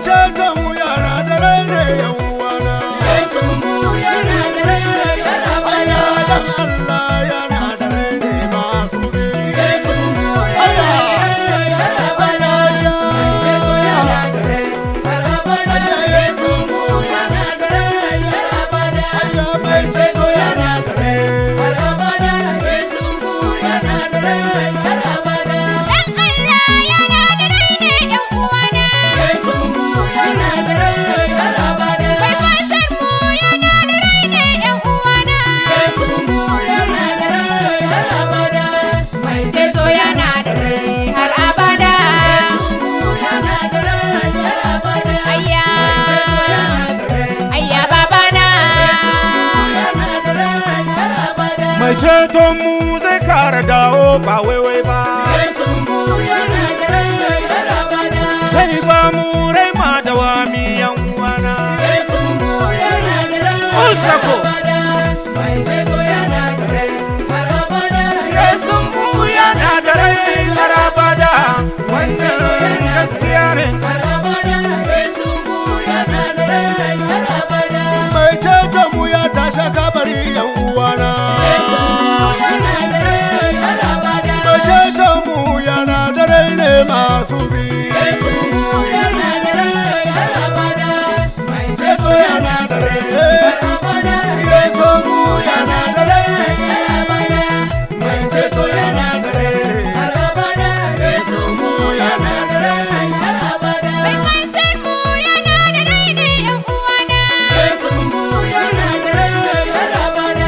ceto mu yana da rai ne yan uwana Yesu mu yana da rai har abada. dan Allah yana da rai ne masu bi Yesu mu yana da rai har abada. Mai ceto yana da rai har abada. Yesu mu yana da rai har abada. Mai ceto yana da rai har abada. Yesu mu yana da rai har abada. Yesu mu yana da rai har abada. Yesu mu yana da rai har abada. Mai ceto yana da rai har abada. Yesu mu yana da rai har abada. Ayya. Mai ceto yana da rai. Ayya babana. Yesu mu yana da rai har abada. mai ceton mu zai kara dawo ba waiwai ba Yesu mu yana da rai har abada. zai ba mu rai ma da wami yan uwana Yesu mu yana da rai har Usako. abada. Mai ceto yana da rai har abada. Yesu mu yana da rai karabada wancan gaskiya ne har abada. Yesu mu yana da rai har abada. mai ceton mu ya tasha kabari yan uwana Yesu mu yana da rai har abada. mai ceton mu yana da rai ne masu bi Yesu mu yana da rai har abada. Mai ceto yana da rai har abada. Yesu mu yana da rai har abada. Mai ceto yana da rai har abada. Yesu mu yana da rai har abada. Yesu mu yana da rai har abada.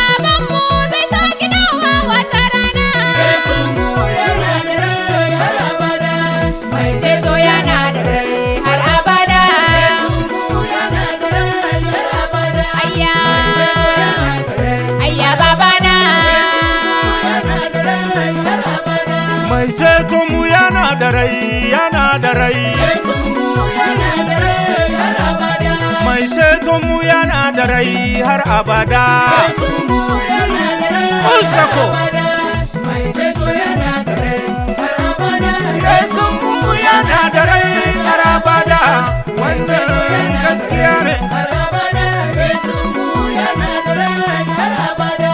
Yesu mu yana da rai har abada. Mai ceto yana da rai har abada. Yesu mu yana da rai har abada. Ayya. Mai ceto yana da rai. Ayya babana. yana da rai har abada. mai ceton mu yana da rai yana da rai Yesu mu yana da rai har abada. mai ceton mu yana da rai har abada Yesu mu yana da rai har Usako. abada. Mai ceto yana da rai har abada. Yesu mu yana da rai har abada wancan gaskiya ne har abada. Yesu mu yana da rai har abada.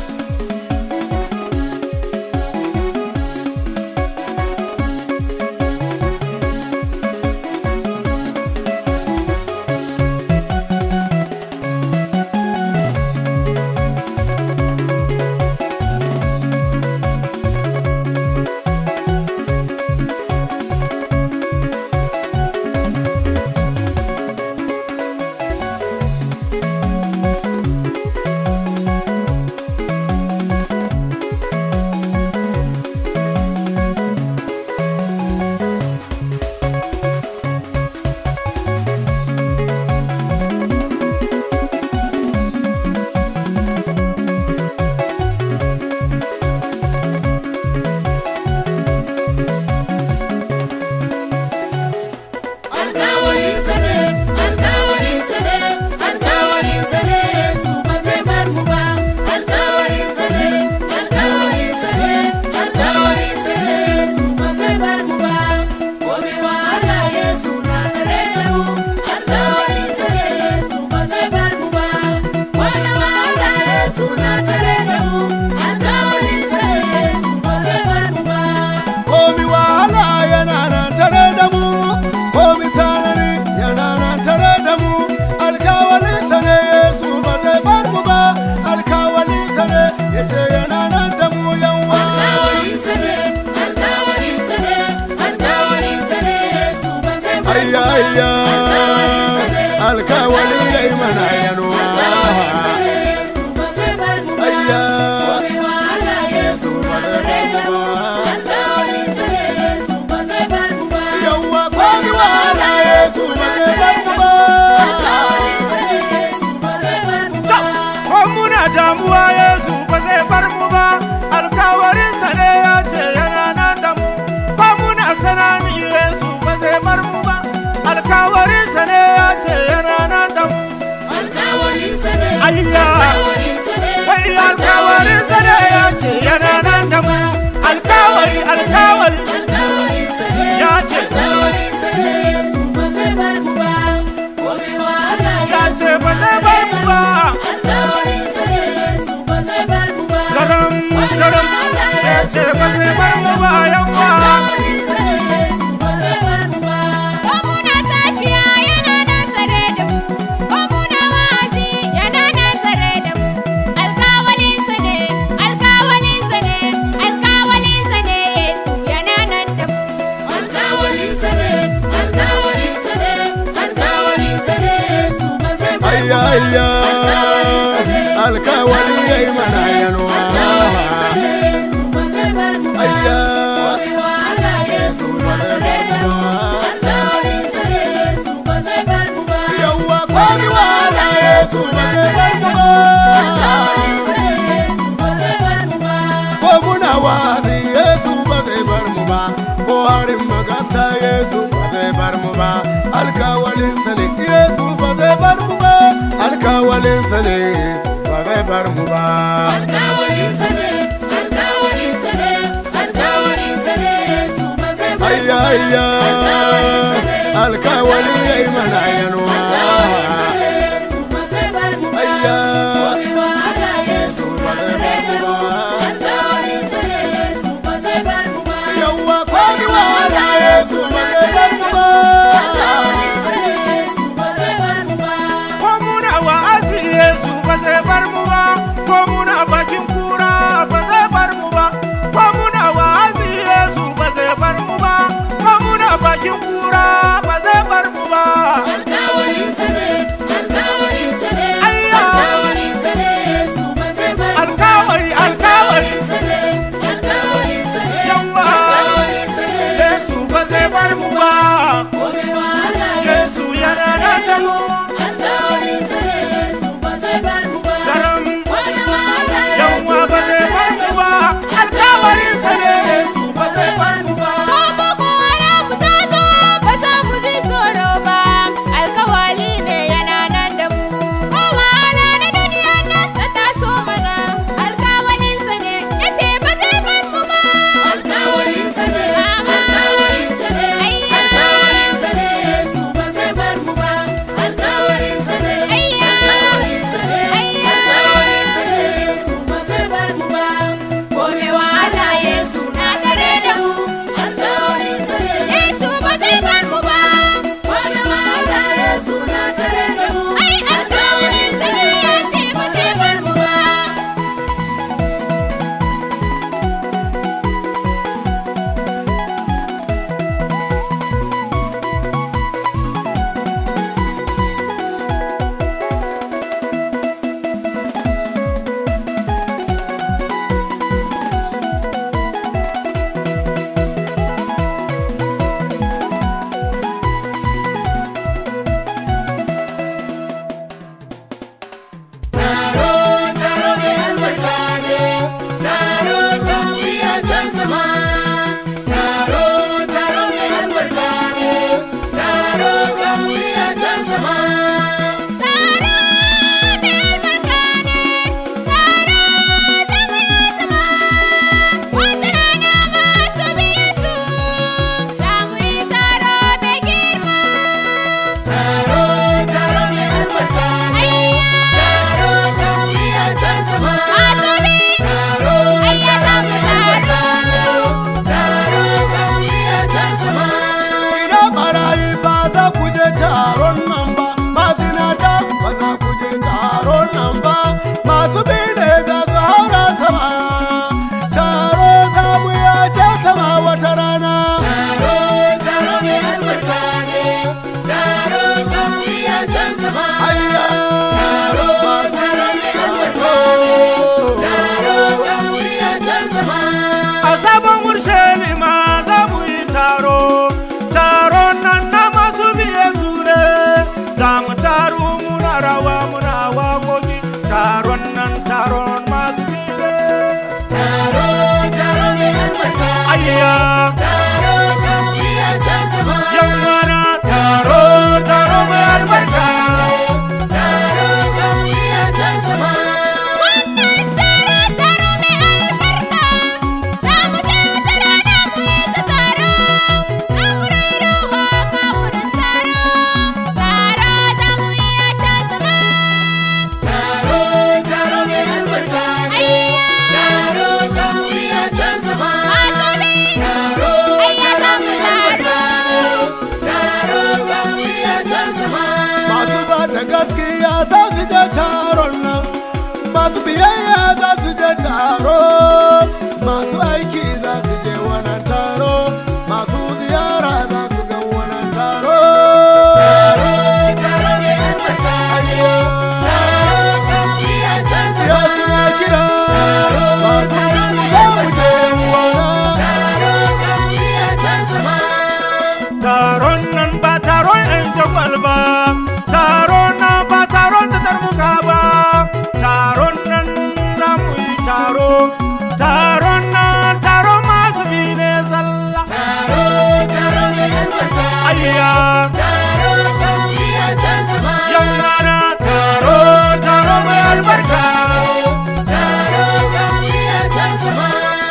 Alkawarinsa ne, alkawarinsa ne, alkawarinsa ne, Yesu ba zai bar mu ba. Alkawarinsa ne, alkawarinsa ne, alkawarinsa ne, Yesu ba zai bar mu ba. Komai wahala Yesu na tare da mu. Alkawarinsa ne, Yesu ba zai bar mu ba. Komai wahala Yesu na tare da mu. Alkawarinsa ne, Yesu ba zai bar mu ba. komi wahala yana nan tare da mu komi tsanani yana nan tare da mu alkawalinsa ne yesu ba zai bar mu ba alkawalinsa ne ya ce yana nan da mu yawa Alkawarinsa ne, alkawarinsa ne, alkawarinsa ne, Yesu ba zai bar mu ayya ba. ayya Alkawarinsa ne, alkawalin ya yi mana yanuwa alkawarinsa ne, Yesu ba zai bar mu ba. ayya Komai wahala Yesu na tare da mu. Alkawarinsa ne, Yesu ba zai bar mu ba. yawa komi wahala yesu ba zai bar mu ba Alkawarinsa ne, Yesu ba zai bar mu ba. ko muna damuwa yesu ba zai bar mu ba alkawarinsa ne ya ce yana nan da mu ko muna tsanani yesu ba zai bar mu ba alkawarinsa ne ya ce yana nan da mu Alkawarinsa ayya alkawali ya yi mana yalwa ayya yawwa kwami wala yesu ba zai bar mu ba ko muna wa'azi yesu ba zai bar mu ba ko harin maganta yesu ba zai bar mu ba alkawalin sa ne yesu ba zai bar mu ba alkawalin sa ne ba zai bar mu ba ayya ayya alkawali ya yi mana yalwa ayya yawwa kwami wala yesu ba zai bar mu ba ko muna wa'azi Yesu ba zai bar mu ba ko muna bakin kura ba zai bar mu ba ko muna wa'azi Yesu ba zai bar mu ba ko muna bakin kura ba zai bar mu ba alkawari alkawari yawa Yesu ba zai bar mu ba Yesu yana nan da mu daram yawa ba zai bar mu ba alkawarin sa ne Yesu ba zai bar mu ba Alkawali ne yana nan da mu, kowa na duniya nan ta taso mana, alkawalinsa ne ya ce ba zai bar mu ba. Yesu ba zai bar mu ba. Ai alkawalinsa ne ya ce ba zai bar mu ba. ina barayi ba za ku je taron nan ba mazinata ba za ku je taron nan ba masu bi ne za su haura sama taro za mu yace sama wata rana hayya masu a sabon urshelima za mu yi taro taron nan na masu biye su ne za mu taru muna rawa muna wakoki taron nan taron masu biye ayya yan wana taro taro mai albarka Taro taron nan ba taron yan jagwal ba taron nan ba taron da tarmuka ba taron nan za mu yi taro taron nan taron masu bi ne zalla Taro, taro mai albarka. ayya Taro, zamu a can sama. yan mana taro taro mai albarka Taro, zamu a can sama.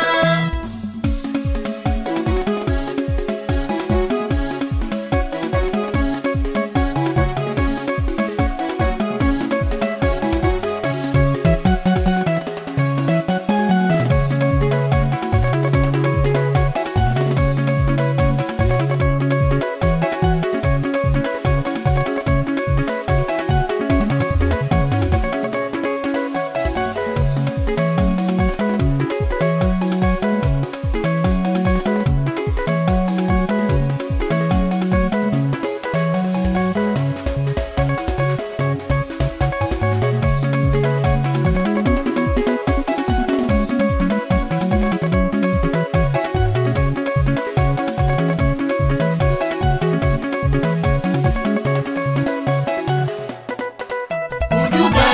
Ku duba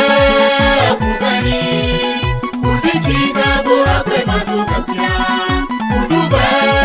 ku gani, ku bincika ko akwai masu gaskiya. Ku duba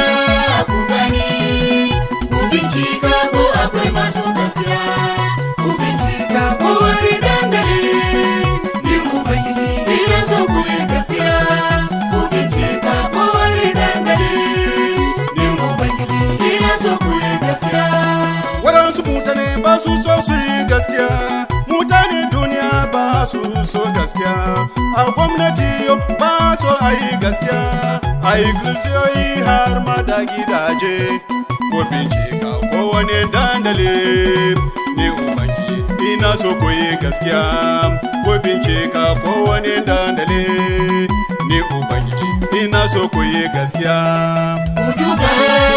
ku gani, ku bincika ko akwai masu gaskiya. Ku bincika ko wani dandali, ni Ubangiji ina so ku yi gaskiya. Ku bincika ko wani dandali, ni Ubangiji ina so ku yi gaskiya. waɗansu mutane ba su so su yi gaskiya mutane duniya ba su so gaskiya a gwamnati ba so a yi gaskiya a iglesiyoyi har ma da gidaje ko bincika ko wani dandali ni ubangi ina so ku yi gaskiya ko bincika ko wani dandali ni ubangiji ina so ku yi gaskiya Ku duba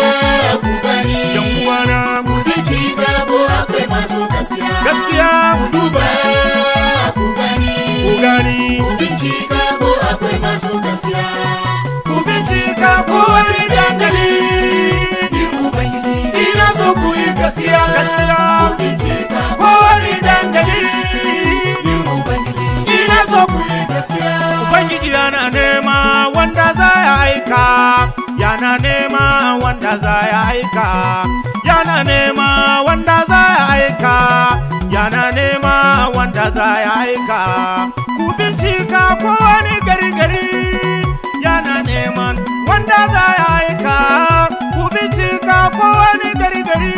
ku gani, yan uwana ku bincika ko akwai masu gaskiya. gaskiya duba ku gani ku gani ku bincika ko akwai masu gaskiya ku bincika ko wani dandali ni ubangiji ina so ku yi gaskiya gaskiya ku bincika ko wani dandali ni ubangiji ina so ku yi gaskiya Ubangiji yana nema wanda za ya aika, yana nema wanda za ya aika, yana nema wanda za ya aika, yana nema wanda za ya aika. Ku bincika ko wani gari gari, yana neman wanda za ya aika. Ku bincika ko wani gari gari,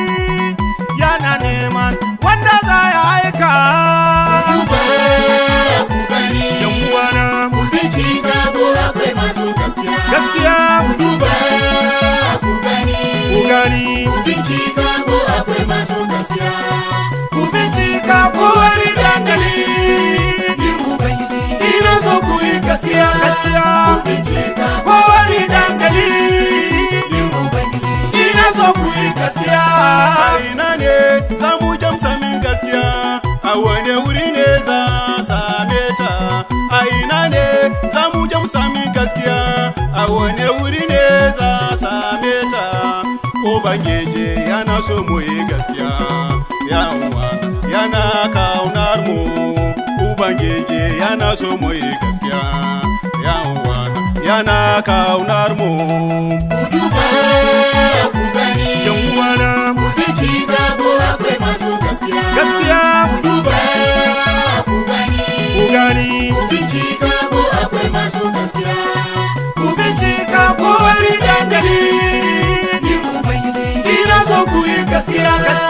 yana neman wanda za ya aika. duba ku gani Yan uwana, ku bincika ko akwai masu gaskiya gaskiya duba ku gani ku gani ku bincika ko akwai masu gaskiya ku bincika ko wani dandali ni ubangiji ina so ku yi gaskiya gaskiya ku bincika ko wani dandali ni ubangiji ina so ku yi gaskiya a ina ne za mu jamsa min gaskiya a wane wuri ne za same ta a ina ne za mu jamsa min gaskiya a wane wuri ne za same ta ubangiji yana so mu yi gaskiya yawa yana kaunar mu ubangiji yana so mu yi gaskiya yawa yana kaunar mu duba ku gani yan uwana ku bincika ko akwai masu gaskiya gaskiya duba ku gani ku gani ku bincika ko akwai masu gaskiya ku bincika ko wani dandali ni ubangiji ina so ku yi gaskiya gaskiya